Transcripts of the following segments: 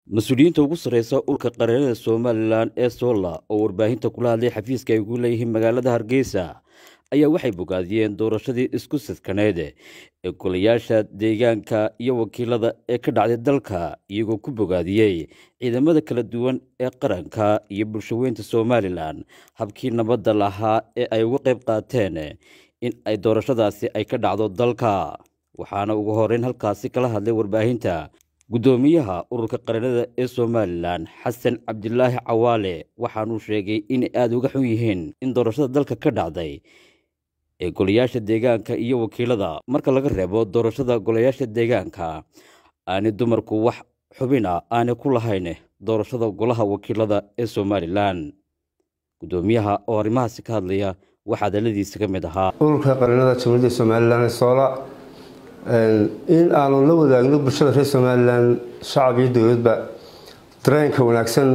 mas-uuliyiinta ugu sarreysa ulka qareerada somalilan ee solla oo warbaahinta kula hadlay xafiiska ay ku leeyihiin magaalada hargeysa ayaa waxay bogaadiyeen doorashadii isku sidkaneyd ee golayaasha deegaanka iyo wakiilada ee ka dhacday dalka iyagoo ku bogaadiyey ciidamada kala duwan ee qaranka iyo bulshaweynta somalilan habkii nabadda lahaa ee ay uga qayb qaateen in ay doorashadaasi ay ka dhacdo dalka waxaana ugu horeyn halkaasi kala hadlay warbaahinta guddoomiyaha ururka qareerada ee somalilan xasan cabdilaahi cawaale waxaanuu sheegay inay aada uga xun yihiin in doorashada dalka ka dhacday ee golayaasha deegaanka iyo wakiilada marka laga reebo doorashada golayaasha deegaanka aanay dumarku wax xubina aanay ku lahayn doorashada golaha wakiilada ee somalilan guddoomiyaha oo arrimahaasi ka hadlaya waxaa hadaladiisa ka mid ahaa ururka qareennada jamhuuriyadda somalilan ee soola in aanu la wadaagno bulshada reer somalilan shacab iyo dowladba dareenka wanaagsan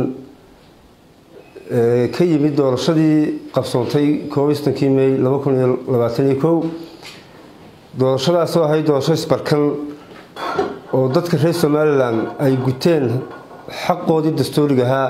ka yimid doorashadii qabsoontay koobistankii may laba kun iyo labaatan iyo kow doorashadaasoo ahayd doorasho isbarkan oo dadka reer somalilan ay guteen xaqoodii dastuuriga ahaa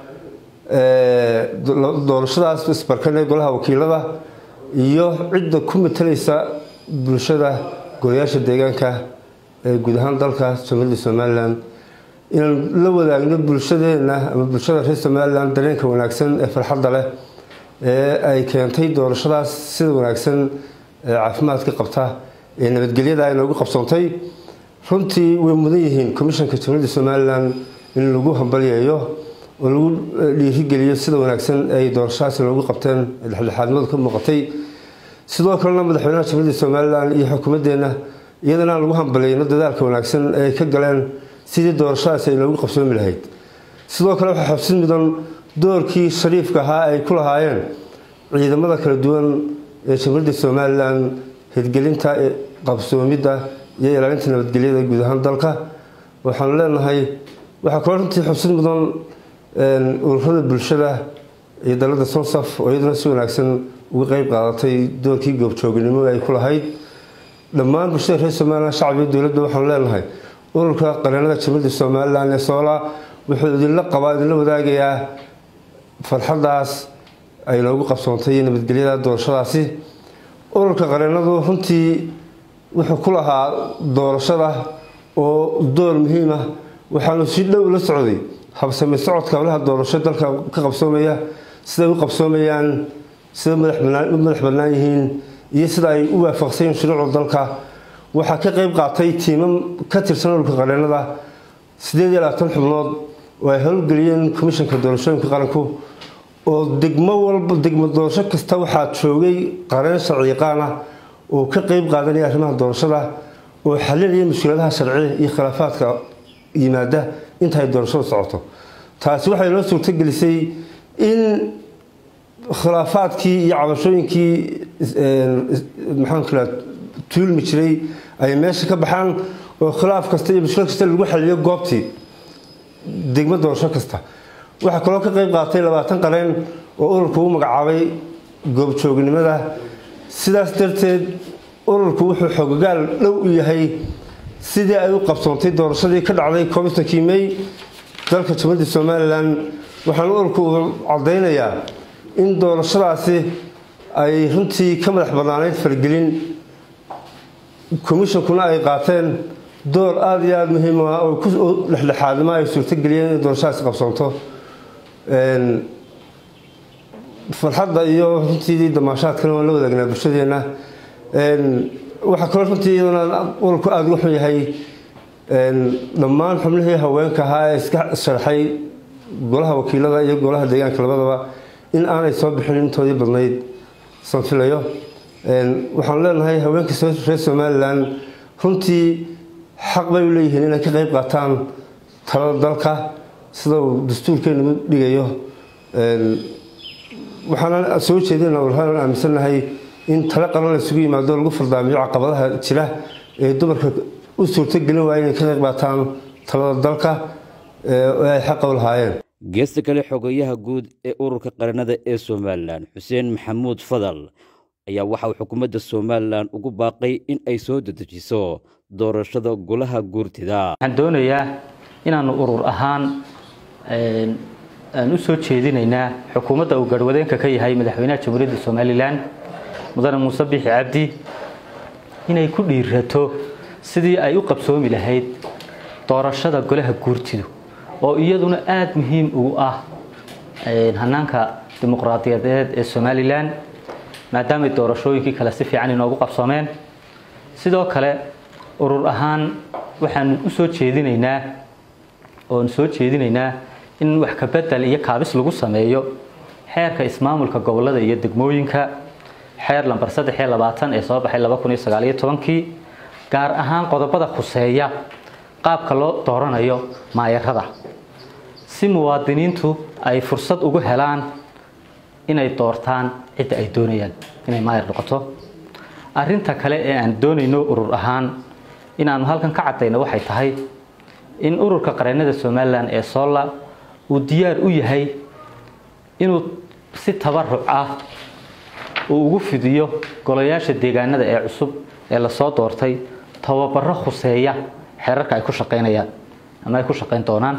doorashadaas isbarkan ee golaha wakiilada iyo cidda ku matalaysa bulshada golayaasha deegaanka ee guud ahaan dalka jamhuuriyadda somalilan inaan la wadaagno bulshadeena ama bulshada reer somalilan dareenka wanaagsan ee farxadda leh ee ay keentay doorashadaas sida wanaagsan ee caafimaadka qabta ee nabadgelyada ay noogu qabsoontay runtii way mudan yihiin commishanka jamhuuriyadda somalilan in lagu hambalyeeyo oo lagu dhiirigeliyo sida wanaagsan ay doorashadaasi noogu qabteen dhexdhexaadnimadu ka muuqatay sidoo kalena madaxweynaha jamhuuriyadda somalilan iyo xukuumaddeena iyadana aan lagu hambaliyeyno dadaalka wanaagsan ee ay ka galeen sidii doorashadaasi ay noogu qabsoomi lahayd sidoo kale waxaa xabsid mudan doorkii shariifka ahaa ay ku lahaayeen ciidamada kala duwan ee jamhuuriyadda somalilan hirgelinta qabsoomidda iyo ilaalinta nabadgelyada guud ahaan dalka waxaanu leenahay waxaa kaloo runtii xabsid mudan ururada bulshada iyo dalada sonsaf oo iyaduna si wanaagsan uga qeyb qaadatay doorkii goobjooginimo ay ku lahayd dhammaan bulshada reer somalilan shacab iyo dowladda waxaanu leenahay ururka qareennada jamhuuriyadda somalilan ee soola wuxuu idinla qabaa idinla wadaagayaa farxaddaas ay noogu qabsoontay nabadgelyada doorashadaasi ururka qareennadu runtii wuxuu ku lahaa doorashada oo door muhiim ah waxaanu si dhow la socday habsame socodka howlaha doorasho dalka ka qabsoomaya siday u qabsoomayaan sida u madax bannaan yihiin iyo sida ay u waafaqsayiin shuruucda dalka waxaa ka qeyb qaatay tiimam ka tirsan ururka qareennada sideed iyo labaatan xubnood oo ay howlgeliyeen komishanka doorashooyinka qaranku oo degmo walba degmo doorasho kasta waxaa joogay qareen sharci yaqaan ah oo ka qeyb qaadanaya arrimaha doorashada oo xalinaya mushkiladaha sharci iyo khilaafaadka yimaada inta ay doorashadu socoto taasi waxay noo suurtogelisay in khilaafaadkii iyo cabashooyinkii maxaanku tuulmi jiray ay meesha ka baxaan oo khilaaf kasta iyo mushkil kasta lagu xaliyo goobtii degmo doorasho kasta waxaa kaloo ka qeyb qaatay labaatan qareen oo ururku u magacaabay goobjoognimada sidaas darteed ururku wuxuu xogagaal dhow u yahay sidii ay u qabsoontay doorashadii ka dhacday koobitankii may dalka jamhuuriyadda somalilan waxaana ururku uu caddaynayaa in doorashadaasi ay runtii ka madax bannaaneyd fargelin komishankuna ay qaateen door aada iyo aada muhiim ah oo dhexdhexaadnimo ay suurtogeliyeen inay doorashadaasi qabsoonto farxadda iyo runtii damaashaadkana waan la wadaagnaa bulshadeena waxaa kaloo runtii iyadana ururku aada uga xun yahay dhammaan xubnihii haweenka ahaa ee iska sharxay golaha wakiilada iyo golaha deegaanka labadaba in aanay soo bixin intoodii badnayd sanfilayo waxaanu leenahay haweenka reer somalilan runtii xaq bay u leeyihiin inay ka qeyb qaataan talada dalka sida uu dastuurkeenu dhigayo waxaana soo jeedina warhaan aaminsannahay in talo qaran la isugu yimaado lagu fardaamiyo caqabadaha jira ee dumarka u suurtogelin waaya inay ka qeyb qaataan talada dalka ee ay xaqa u lahaayeen geesta kale xogayaha guud ee ururka qareennada ee somalilan xuseen maxamuud fadal ayaa waxa uu xukuumadda somalilan ugu baaqay in ay soo dedejiso doorashada golaha guurtida waxaan doonayaa inaanu urur ahaan aan u soo jeedinaynaa xukuumadda uu garhwadeenka ka yahay madaxweynaha jamhuuriyadda somalilan mudane muuse biixi cabdi inay ku dhiirato sidii ay u qabsoomi lahayd doorashada golaha guurtidu oo iyaduna aada muhiim ugu ah hanaanka dimuqraadiyadeed ee somalilan maadaamay doorashooyinkii kale si fiican inoogu qabsoomeen sidoo kale urur ahaan waxaanu u soo jeedinaynaa oon soo jeedinaynaa in wax kabedel iyo kaabis lagu sameeyo xeerka ismaamulka gobolada iyo degmooyinka xeer lambar saddex iyo labaatan ee soo baxay laba kun iyo sagaal iyo tobankii gaar ahaan qodobada khuseeya qaabka loo dooranayo maayarada si muwaadiniintu ay fursad ugu helaan inay doortaan cidda ay doonayaan inay maayar noqoto arinta kale ee aan doonayno urur ahaan inaanu halkan ka cadayno waxay tahay in ururka qareennada somalilan ee solla uu diyaar u yahay inuu si tabaruc ah uu ugu fidiyo golayaasha deegaanada ee cusub ee lasoo doortay tababaro khuseeya xeerarka ay ku shaqaynayaan ama ay ku shaqayn doonaan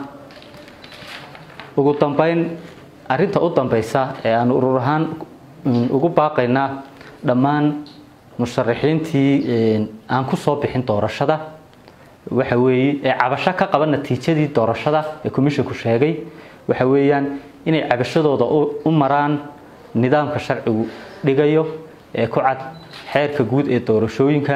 ugu dambeyn arinta u dambeysa ee aanu urur ahaan ugu baaqaynaa dhammaan musharaxiintii aan ku soo bixin doorashada waxa weeye ee cabasho ka qaba natiijadii doorashada ee commissionku sheegay waxa weeyaan inay cabashadooda u maraan nidaamka sharcigu dhigayo ee ku cad xeerka guud ee doorashooyinka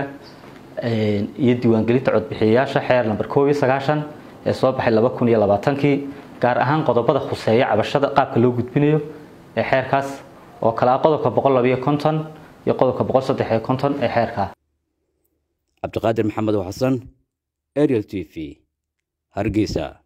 iyo diiwaangelinta codbixiyayaasha xeer lamber koob iyo sagaashan ee soo baxay laba kun iyo labaatankii gaar ahaan qodobada khuseeya cabashada qaabka loo gudbinayo ee xeerkaas oo kale ah qodobka boqol labayo konton iyo qodobka boqol saddex iyo konton ee xeerkaa cabdiqaadir maxamed xasan ariel t v hargeysa